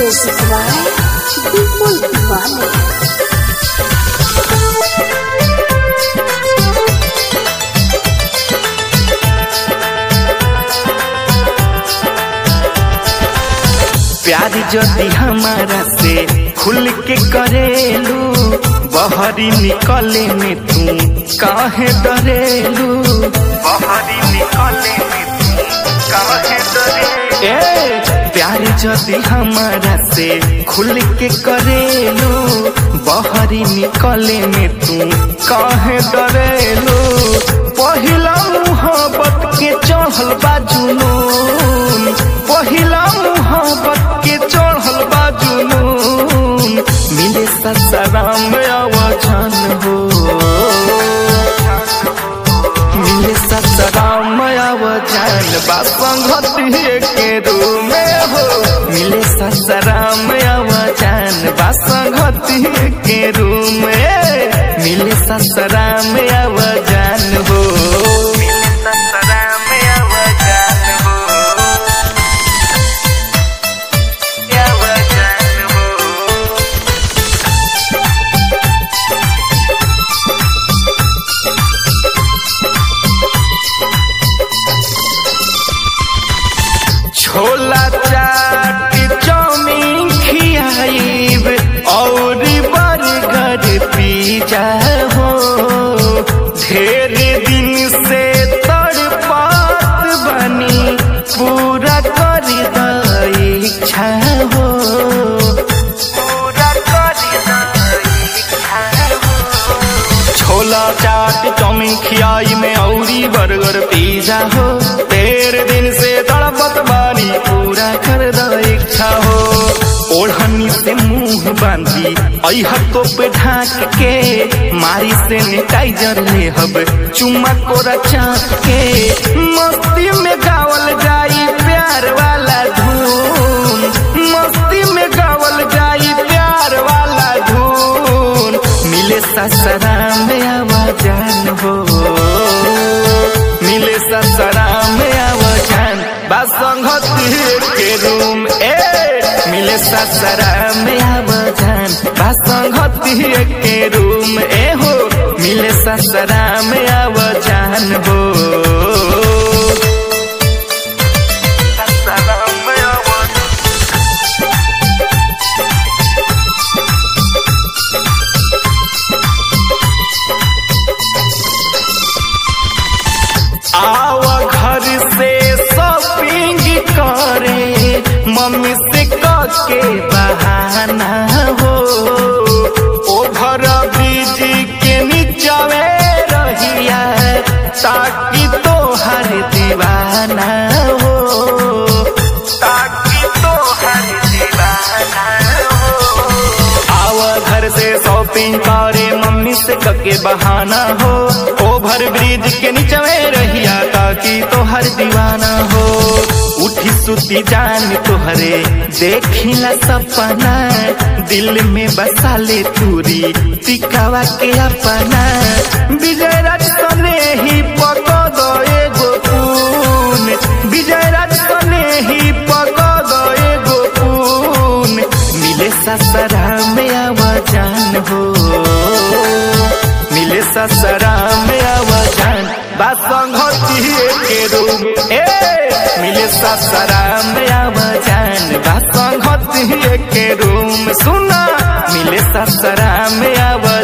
Music by People Diwali. प्यार जदी हमारा से खुल के करेलू बहरी निकले में तू काहे डरेलू बहरी निकले में तू काहे डरेलू ए प्यार जदी हमारा से खुल के करेलू बहरी निकले में तू काहे डरेलू पहिला मुहब्बत के चढ़ल बा जुनून पहिला मुहब्बत के चढ़ल बा जुनून मिले ससराम आवाजन हो मिले ससराम आवाजन बा संगति के रूम में हो मिले ससराम आवाजन बा संगति के रूम में मिले ससराम आवाजन हो मिले ससराम आवाजन हो आवाजन हो छोला चाट चाउमीन खियाइब और बर्गर पिज्जा हो ढेर दिन से तड़पात बनी पूरा कर द इच्छा हो पूरा कर द इच्छा हो छोला चाट चाउमीन खियाई में औरी बर्गर पिज्जा हो तेर दिन से तड़पत बानी पूरा कर द इच्छा हो ओढ़नी से मुंह बांधी अह तो पे ढाक के मारी से नेटाइजर ले हब चुम्मा कोरा चाक के मस्ती में गावल जाई प्यार वाला धून मस्ती में गावल जाई प्यार वाला धून मिले ससरा में आवाजान हो मिले ससरा में आवाजान बासंगत के रूम ए मिले ससरा में आवाजान बासंगत के रूम ए हो मिले ससरा में आवाजान हो ससरा में आवाजान आव घर से शॉपिंग करे मम्मी से के बहाना हो ओभर ब्रिज के नीचवे रहिया ताकि तो हर दीवाना हो ताकि तो हर दीवाना हो आव घर से शॉपिंग करे मम्मी से कके बहाना हो ओभर ब्रिज के नीचवे रहिया ताकि तोहर दीवाना हो उठी सुती जान तोहरे देखिला सपना दिल में बसा ले तूरी तिकावा के अपना विजय राज सने ही पको दो एगो पून विजय राज सने ही पको दो एगो पून मिले ससरा में आवाजान हो मिले ससरा में आवाजान बासंगति के रूम ए मिले ससरा में आवाजान बासंगति के रूम सुना मिले ससरा में आवाजान